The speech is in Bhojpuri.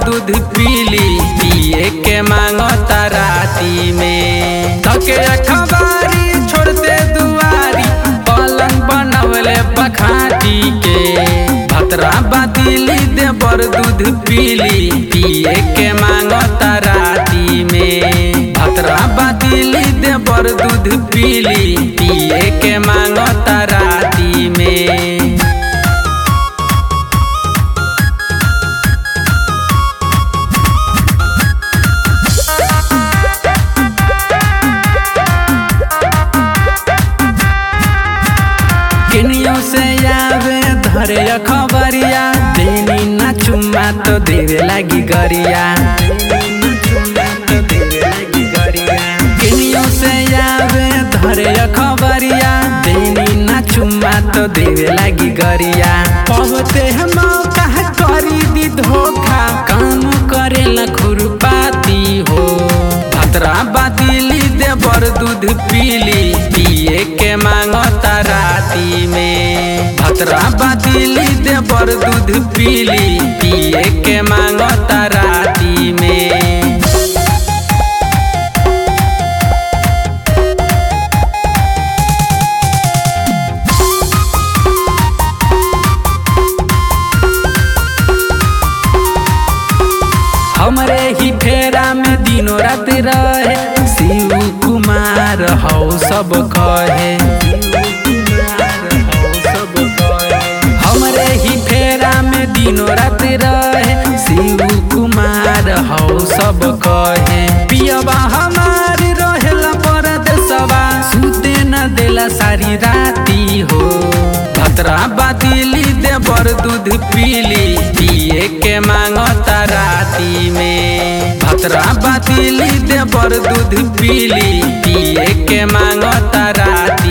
दूध पीली पिए के मांगता राती में थके अखबारी छोड़ते दुआरी पलंग बनवले बखाटी के भतरा बातिली देवर दूध पीली पिए के मांगता राती में भतरा बातिली देवर दूध पीली पिए के मांगता राती में किनियों से आवे धरे खबरिया देनी ना चुम्मा तो देवे लगी गरिया किनियों से आवे धरे खबरिया देनी ना चुम्मा तो देवे लगी गरिया पवते हम कहा करी दी धोखा काम करेला खुरपाती हो भतरा बातिली देवर दूध पीली पिए के मांगता राती में भतरा बातिली देवर दूध पीली पिए के मांगता राती में हमरे ही फेरा में दिनों रात रहे शिव कुमार हौ सब कहे हमरे ही फेरा में दिनों रात रहे शिव कुमार हौ सब कहे पियबा हमार रहेला परदेसवा सुते न देला सारी राती हो भतरा बातिली देवर दूध पीली पिए के मांगता राती में भतरा बातिली देवर दूध पीली पिए के मांगता राती